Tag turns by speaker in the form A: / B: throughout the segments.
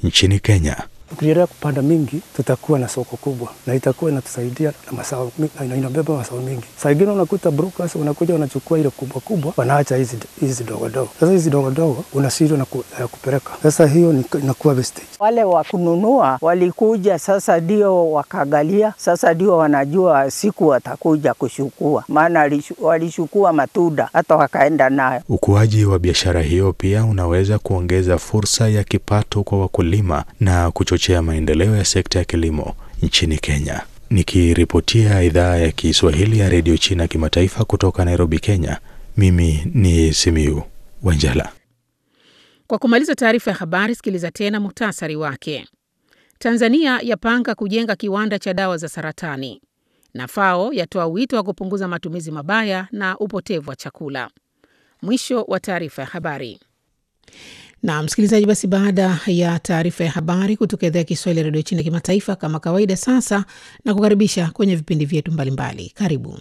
A: nchini Kenya.
B: Tukiendelea kupanda mingi, tutakuwa na soko kubwa na itakuwa inatusaidia na mazao na inabeba mazao mingi. Saa ingine unakuta brokers wanakuja wanachukua ile kubwa kubwa, wanaacha hizi hizi dogo dogo. Sasa hizi dogo dogo unashindwa na ku, uh, kupeleka. Sasa hiyo inakuwa wastage.
C: Wale wa kununua walikuja, sasa ndio wakagalia, sasa ndio wanajua siku watakuja kushukua, maana walishukua matunda hata wakaenda nayo.
A: Ukuaji wa biashara hiyo pia unaweza kuongeza fursa ya kipato kwa wakulima na kuchochea maendeleo ya sekta ya kilimo nchini Kenya. Nikiripotia idhaa ya Kiswahili ya redio China kimataifa kutoka Nairobi, Kenya, mimi ni Simiu Wanjala.
D: Kwa kumaliza taarifa ya habari, sikiliza tena muhtasari wake. Tanzania yapanga kujenga kiwanda cha dawa za saratani, na FAO yatoa wito wa kupunguza matumizi mabaya na upotevu wa chakula. Mwisho wa taarifa ya habari. Na msikilizaji, basi baada ya taarifa ya habari kutoka idhaa ya Kiswahili ya redio China kimataifa, kama kawaida, sasa na kukaribisha kwenye vipindi vyetu mbalimbali. Karibu.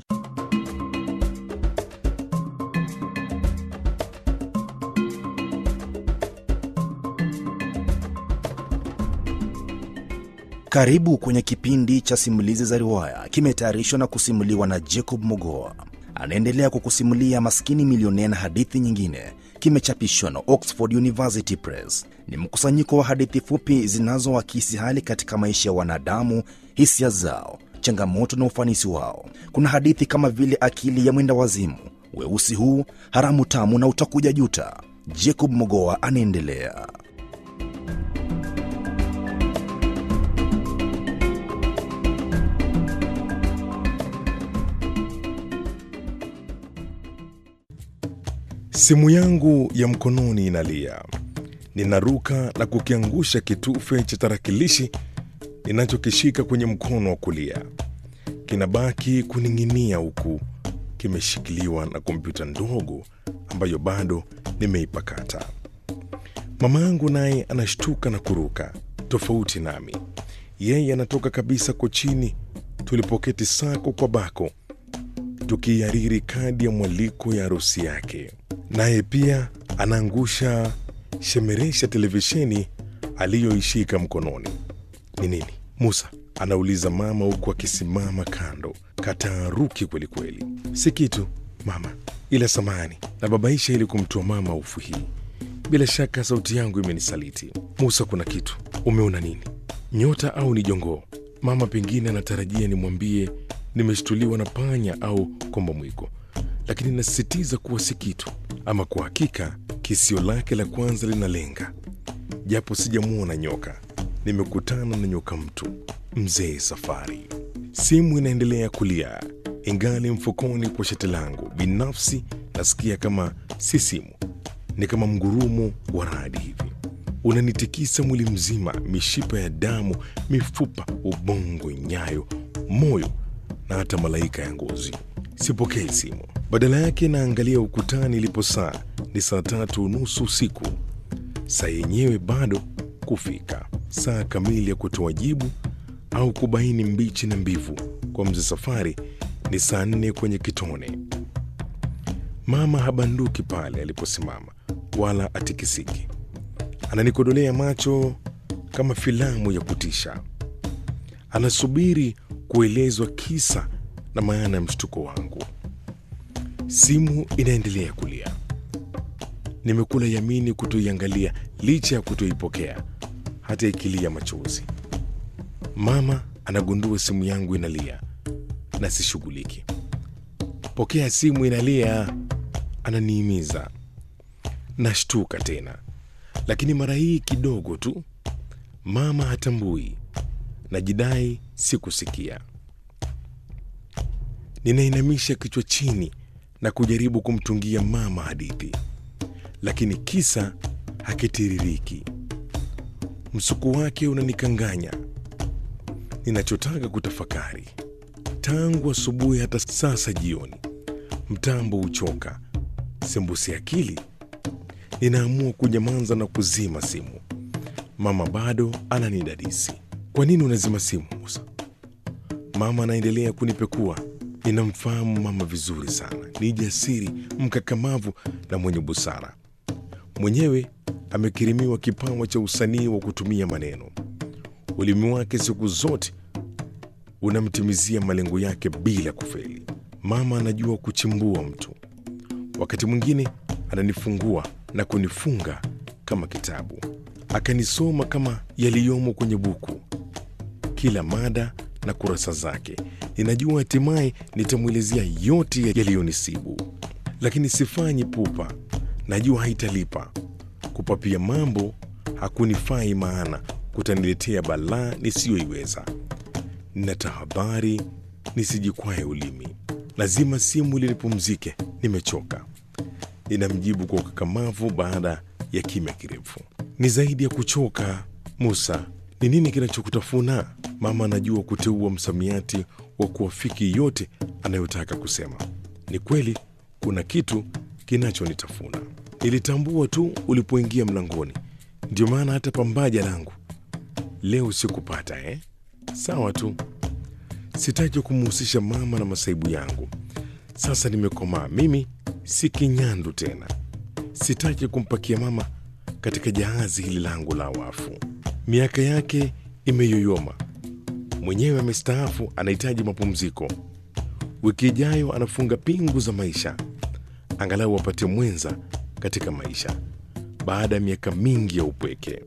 E: Karibu kwenye kipindi cha simulizi za riwaya, kimetayarishwa na kusimuliwa na Jacob Mogoa. Anaendelea kukusimulia Maskini Milionea na hadithi nyingine. Kimechapishwa na Oxford University Press. Ni mkusanyiko wa hadithi fupi zinazoakisi hali katika maisha ya wanadamu, hisia zao, changamoto na ufanisi wao. Kuna hadithi kama vile Akili ya Mwenda Wazimu, Weusi Huu, Haramu Tamu na Utakuja Juta. Jacob Mogoa anaendelea.
F: Simu yangu ya mkononi inalia. Ninaruka na kukiangusha kitufe cha tarakilishi ninachokishika kwenye mkono wa kulia. Kinabaki kuning'inia huku kimeshikiliwa na kompyuta ndogo ambayo bado nimeipakata. Mama yangu naye anashtuka na kuruka, tofauti nami. Yeye anatoka kabisa kochini tulipoketi sako kwa bako tukiihariri kadi ya mwaliko ya harusi yake. Naye pia anaangusha shemeresha televisheni aliyoishika mkononi. Ni nini Musa? anauliza mama huku akisimama kando, kataaruki kwelikweli. Si kitu mama, ila samani na babaisha ili kumtoa mama hofu hii. Bila shaka sauti yangu imenisaliti. Musa, kuna kitu. Umeona nini? Nyota au ni jongoo? Mama pengine anatarajia nimwambie nimeshtuliwa na panya au komba mwiko, lakini nasisitiza kuwa si kitu. Ama kwa hakika kisio lake la kwanza linalenga, japo sijamwona nyoka. Nimekutana na nyoka mtu mzee Safari. Simu inaendelea kulia ingali mfukoni kwa shati langu. Binafsi nasikia kama si simu, ni kama mgurumo wa radi hivi unanitikisa mwili mzima, mishipa ya damu, mifupa, ubongo, nyayo, moyo na hata malaika ya ngozi. Sipokei simu, badala yake naangalia ukutani ilipo saa. Ni saa tatu unusu usiku, saa yenyewe bado kufika. Saa kamili ya kutoa jibu au kubaini mbichi na mbivu kwa mzee Safari ni saa nne kwenye kitone. Mama habanduki pale aliposimama, wala atikisiki. Ananikodolea macho kama filamu ya kutisha. Anasubiri kuelezwa kisa na maana ya mshtuko wangu. Simu inaendelea kulia. Nimekula yamini kutoiangalia licha ya kutoipokea, hata ikilia machozi. Mama anagundua simu yangu inalia na sishughuliki. Pokea simu, inalia, ananiimiza. Nashtuka tena, lakini mara hii kidogo tu. Mama hatambui, najidai sikusikia. Ninainamisha kichwa chini na kujaribu kumtungia mama hadithi, lakini kisa hakitiririki. Msuku wake unanikanganya. Ninachotaka kutafakari tangu asubuhi hata sasa jioni, mtambo huchoka, sembusi akili. Ninaamua kunyamaza na kuzima simu. Mama bado ananidadisi. Kwa nini unazima simu Musa? Mama anaendelea kunipekua. Ninamfahamu mama vizuri sana, ni jasiri, mkakamavu na mwenye busara. Mwenyewe amekirimiwa kipawa cha usanii wa kutumia maneno. Ulimi wake siku zote unamtimizia malengo yake bila kufeli. Mama anajua kuchimbua mtu, wakati mwingine ananifungua na kunifunga kama kitabu, akanisoma kama yaliyomo kwenye buku, kila mada na kurasa zake. Ninajua hatimaye nitamwelezea yote yaliyonisibu, lakini sifanyi pupa. Najua haitalipa. Kupapia mambo hakunifai, maana kutaniletea balaa nisiyoiweza. Nina tahadhari nisijikwae ulimi. Lazima simu ili nipumzike, nimechoka. Ninamjibu kwa ukakamavu baada ya kimya kirefu. Ni zaidi ya kuchoka, Musa. Ni nini kinachokutafuna? Mama anajua kuteua msamiati wa kuafiki yote anayotaka kusema. Ni kweli kuna kitu kinachonitafuna. Nilitambua tu ulipoingia mlangoni, ndio maana hata pambaja langu leo sikupata eh? Sawa tu, sitaki kumhusisha mama na masaibu yangu. Sasa nimekomaa, mimi si kinyandu tena. Sitaki kumpakia mama katika jahazi hili langu la wafu. Miaka yake imeyoyoma, mwenyewe amestaafu, anahitaji mapumziko. Wiki ijayo anafunga pingu za maisha, angalau apate mwenza katika maisha baada ya miaka mingi ya upweke.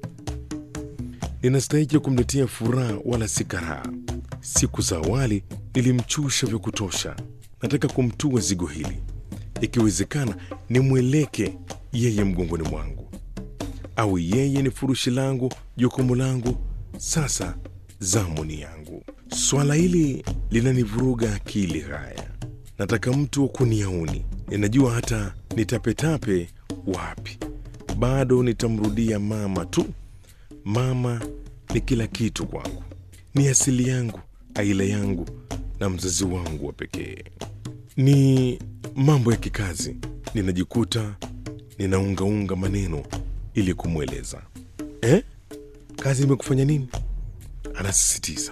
F: Ninastahiki kumletea furaha wala si karaha. Siku za awali nilimchusha vya kutosha, nataka kumtua zigo hili, ikiwezekana nimweleke yeye mgongoni mwangu, au yeye ni furushi langu, jukumu langu. Sasa zamu ni yangu. Swala hili linanivuruga akili. Haya, nataka mtu wa kuniauni. Ninajua hata nitapetape wapi, bado nitamrudia mama tu. Mama ni kila kitu kwangu, ni asili yangu, aila yangu na mzazi wangu wa pekee. Ni mambo ya kikazi, ninajikuta ninaungaunga maneno ili kumweleza. Eh, kazi imekufanya nini? Anasisitiza.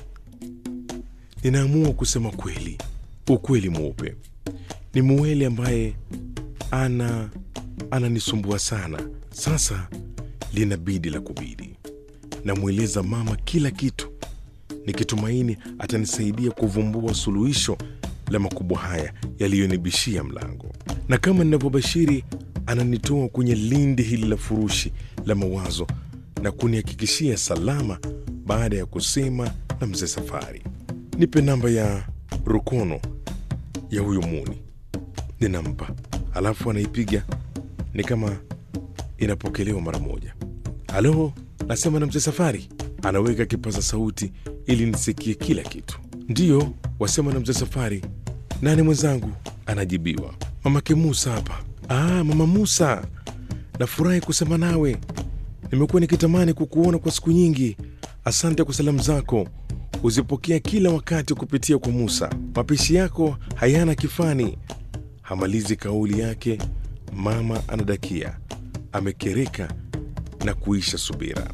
F: Ninaamua kusema kweli, ukweli mweupe. Ni Muweli ambaye ana ananisumbua sana. Sasa linabidi la kubidi. Namweleza mama kila kitu, nikitumaini atanisaidia kuvumbua suluhisho la makubwa haya yaliyonibishia mlango, na kama ninavyobashiri, ananitoa kwenye lindi hili la furushi la mawazo na kunihakikishia salama baada ya kusema na mzee Safari. Nipe namba ya rukono ya huyo Muni. Ninampa, alafu anaipiga ni kama inapokelewa mara moja. Halo, nasema na mzee Safari. Anaweka kipaza sauti ili nisikie kila kitu. Ndiyo, wasema na mzee Safari. Nani mwenzangu? Anajibiwa, mamake Musa hapa. Ah, mama Musa, nafurahi kusema nawe. Nimekuwa nikitamani kukuona kwa siku nyingi. Asante kwa salamu zako, huzipokea kila wakati kupitia kwa Musa. Mapishi yako hayana kifani. Hamalizi kauli yake, mama anadakia, amekereka na kuisha subira.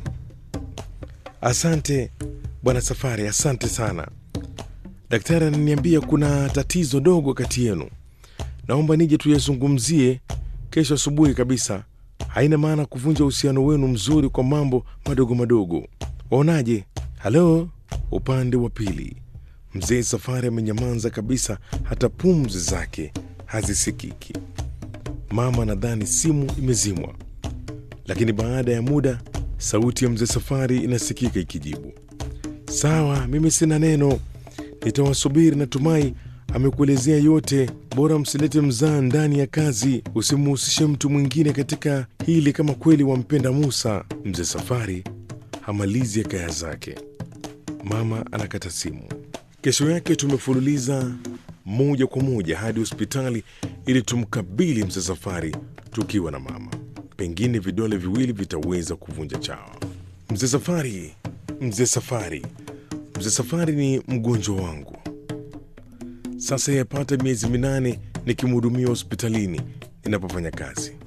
F: Asante bwana Safari, asante sana. Daktari ananiambia kuna tatizo dogo kati yenu, naomba nije tuyazungumzie kesho asubuhi kabisa. Haina maana kuvunja uhusiano wenu mzuri kwa mambo madogo madogo. Waonaje? Halo, upande wa pili, mzee Safari amenyamaza kabisa, hata pumzi zake hazisikiki. Mama nadhani simu imezimwa, lakini baada ya muda sauti ya mzee Safari inasikika ikijibu, sawa, mimi sina neno, nitawasubiri. Natumai amekuelezea yote. Bora msilete mzaa ndani ya kazi, usimuhusishe mtu mwingine katika hili kama kweli wampenda Musa. Mzee Safari hamalizi ya kaya zake, mama anakata simu. Kesho yake tumefululiza moja kwa moja hadi hospitali ili tumkabili mzee Safari tukiwa na mama. Pengine vidole viwili vitaweza kuvunja chawa. Mzee Safari, mzee Safari, mzee Safari ni mgonjwa wangu sasa, yapata miezi minane nikimhudumia hospitalini ninapofanya kazi.